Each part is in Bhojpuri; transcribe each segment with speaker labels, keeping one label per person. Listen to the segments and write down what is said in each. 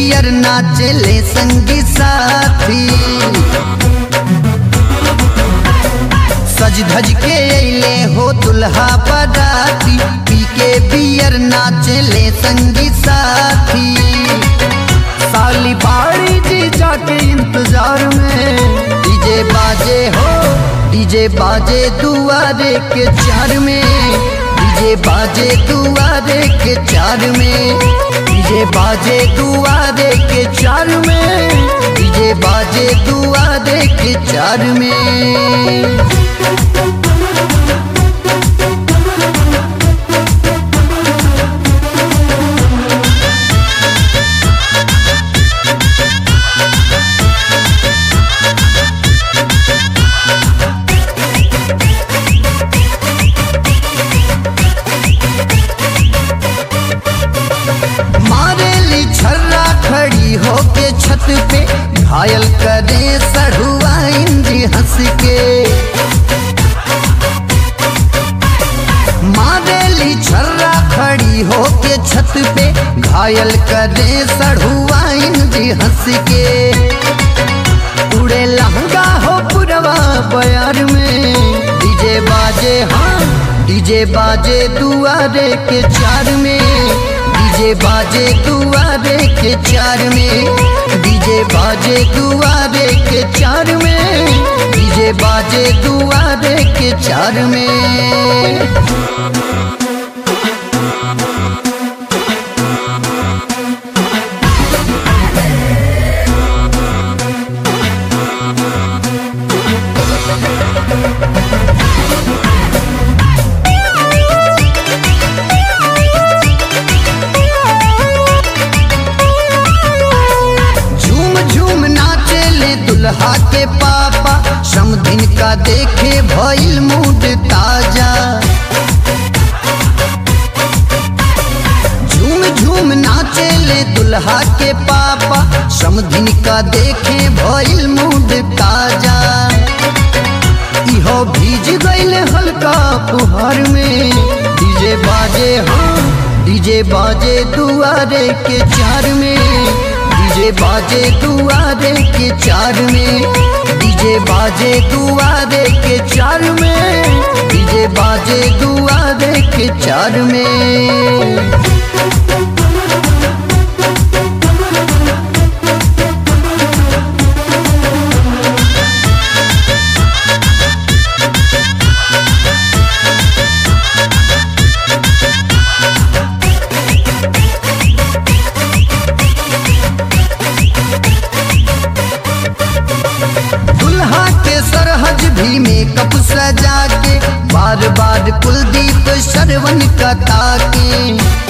Speaker 1: बियर नाचले संगी साथी सज धज के अइले हो दुल्हा बराती पी के बियर नाचले संगी साथी साली बाड़ी जी जाके इंतजार में डीजे बाजे हो डीजे बाजे दुआरे के चार में डीजे बाजे दुआरे के चार में डीजे बाजे दुआरे के चार में डीजे बाजे दुआरे के चार में मारेली छर्रा खड़ी होके छत पे घायल करे सढ़ुआ इंद्री हंस के मारेली छर्रा खड़ी होके छत पे घायल करे सढ़ुआ इंद्री हंस के उड़े लहंगा हो पुरवा बयार में डीजे बाजे हाँ डीजे बाजे दुआरे के चार में डीजे बाजे दुआरे के चार में डीजे बाजे दुआरे के चार में डीजे बाजे दुआरे के चार में झूम झूम नाचे ले दुल्हा के पापा समधिन का देखे भइल मूड ताजा झूम झूम नाचे ले दुल्हा के पापा समधिन का देखे भइल मूड ताजा इहो भीज गईले हल्का फुहार में डीजे बाजे हाँ डीजे बाजे दुआरे के चार में डीजे बाजे दुआरे के चार में डीजे बाजे दुआरे के चार में डीजे बाजे दुआरे के चार में दुल्हा के सरहज भी मेकअप सजा के बार बार कुलदीप श्रवण का ताके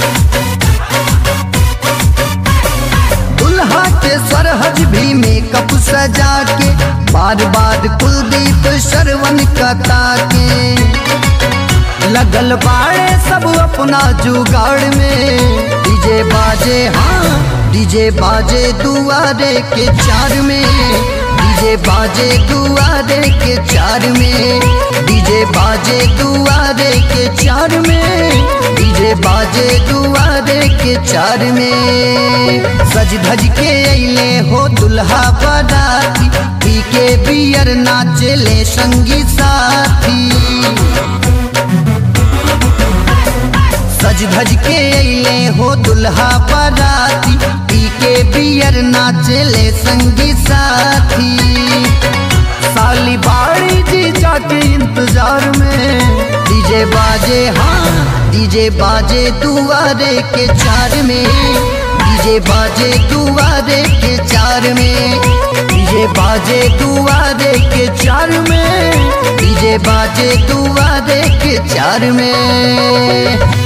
Speaker 1: दुल्हा के सरहज भी मेकअप सजा के बार बार कुलदीप श्रवण का ताके लगल बाड़े सब अपना जुगाड़ में डीजे बाजे हाँ डीजे बाजे दुआरे के चार में डीजे बाजे दुआरे के चार में डीजे बाजे दुआरे के चार में डीजे बाजे दुआरे के चार में सज धज के अइले हो दुल्हा बराती पी के बियर नाचले संगी साथी सज धज के अइले हो दुल्हा बराती पी के बियर नाचले संगी साथी साली बाड़ी जी जाके इंतजार में डीजे बाजे हाँ डीजे बाजे दुआरे के चार में डीजे बाजे दुआरे के चार में डीजे बाजे दुआरे के चार में डीजे बाजे दुआरे के चार में